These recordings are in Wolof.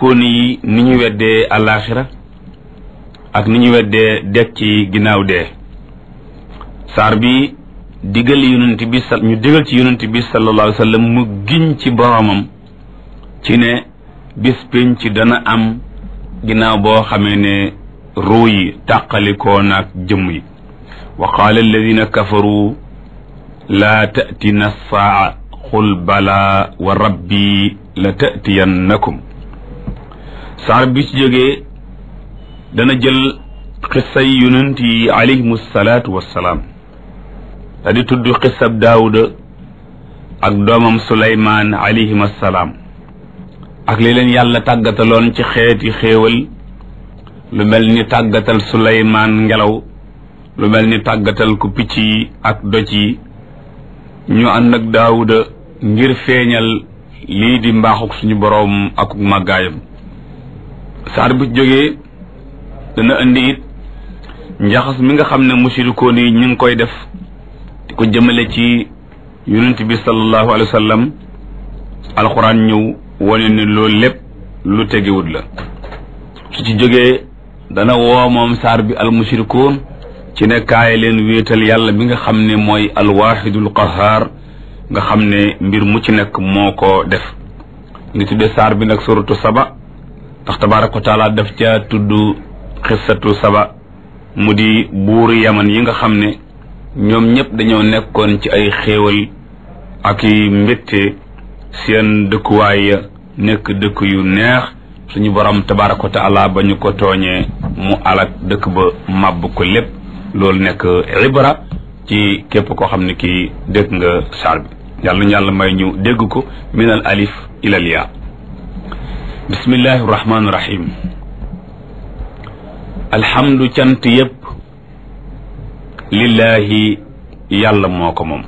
mushrikoon yi ni ñu weddee alaxira ak ni ñu weddee dekk ci ginnaaw dee saar bi digal yonent bi sa ñu digal ci yonent bi sallallahu alayhi wa sallam mu giñ ci boromam ci ne bis pénc ci dana am ginnaaw boo xamee ne ruu yi tàqalikoo naag jëmm yi wa qaala alladina kafaru laa tatina saa qul bala wa rabbi la tatiyannakum saar bi ci jógee dana jël xissay yonent yi alayhimu salaatu wassalaam da di tudd xissab daawuda ak doomam suleymaan alayhim assalaam ak li leen yàlla tàggataloon ci xeeti xéewal lu mel ni tàggatal suleymaan ngelaw lu mel ni tàggatal ku picc yi ak doj yi ñu ànd ak daawuda ngir feeñal lii di mbaaxuk suñu boroom ak màggaayam saar bu jógee dana indi it njaxas mi nga xam ne musirikoon yi ñu ngi koy def di ko jëmale ci yonent bi sallallahu alayhi wa sallam alxuraan ñëw wane ni loolu lépp lu tegewut la su ci jógee dana woo moom saar bi al musirikoon ci ne kaay leen wéetal yàlla bi nga xam ne mooy alwaxidul qahaar nga xam ne mbir mu ci nekk moo ko def ngi tuddee saar bi nag suratu saba ndax tabaaraka wa taala daf ca tudd xissatu saba mu di buuru yaman yi nga xam ne ñoom ñëpp dañoo nekkoon ci ay xéewal ak i mbétte seen dëkkuwaay ya nekk dëkk yu neex suñu borom tabaaraka wa taala ba ñu ko tooñee mu alak dëkk ba màbb ko lépp loolu nekk ibra ci képp koo xam ne kii dégg nga saar bi yàlla ñu yàlla may ñu dégg ko min al alif ila al yaa bismillahi rahmaani rahim alhamdu cant yépp lillahi yàlla moo ko moom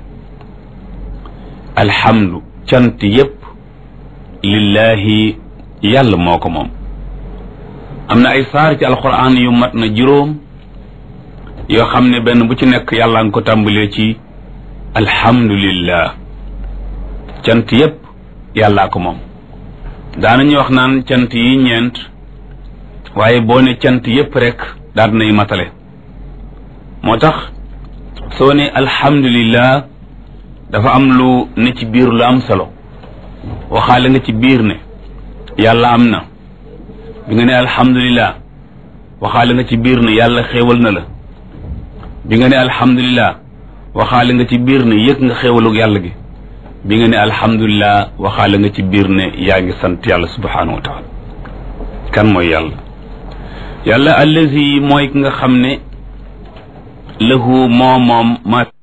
alhamdu cant yépp lillahi yàlla moo ko moom am na ay saar ci alquran yu mat na juróom yoo xam ne benn bu ci nekk yàlla nga ko tàmbalee ci alhamdulillah cant yépp yàllaa ko moom daanañu wax naan cant yi ñeent waaye boo ne cant yépp rek daal nay matale moo tax soo ne alhamdulillah dafa am lu ne ci biir lu am solo waxaale nga ci biir ne yàlla am na bi nga ne alhamdulillah waxaale nga ci biir ne yàlla xéewal na la bi nga ne alhamdulillah waxaale nga ci biir ne yëg nga xéewalug yàlla gi bi nga ne alhamdulillah waxaale nga ci biir ne yaa ngi sant yàlla subhanahu wa taala kan mooy yàlla yàlla allazi mooy ki nga xam ne lahu moo moom ma